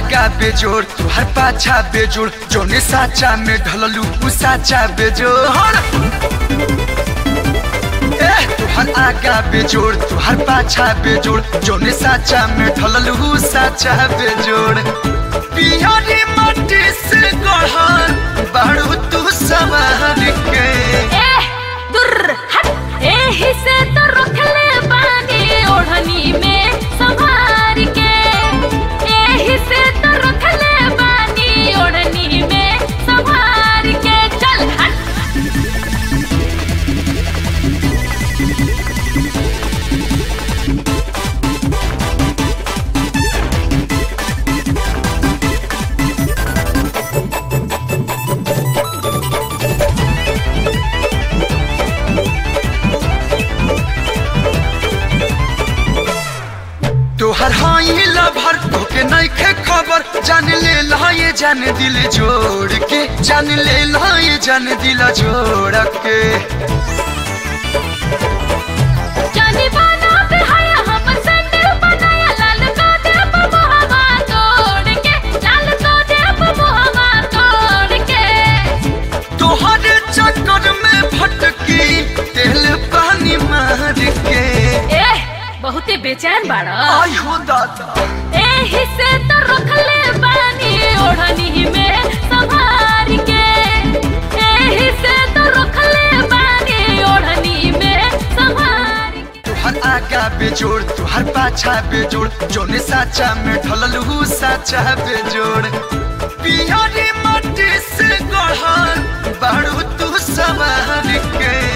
आगा बेजोड़ तुहर पाछा बेजोड़ जोने साचा में ढललू उ साचा बेजोड़ ए तुहर आगा बेजोड़ तुहर पाछा बेजोड़ जोने साचा में ढललू उ साचा बेजोड़ पियरी माटी से गढ़ल बाड़ू तू सवार के ए दुर हट एही से तो रखले बानी ओढ़नी में संभार के एही से तो रखले बानी ओढ़नी में संभार के चल हट तोहर हाई लभर तोके नइखे खबर जान ले लाए जान दिल जोड़ के जान ले लाए जान दिल जोड़ के जानी बाना पे हाया हम सैंडल बनाया लाल को दे मुहवा तोड़ के लाल को दे मुहवा तोड़ के तोहर चक्कर में भटकी तेल पानी मार के ए बहुते बेचैन बाड़ा आई हो दादा एही से तो रखले बानी ओढ़नी में संभार के एही से तो रखले बानी ओढ़नी में संभार के तोहर आगा बेजोड़ तोहर पाछा बेजोड़ जोने साचा में ढललू साचा बेजोड़ पियरी माटी से गढ़ल बाड़ू तू सवार के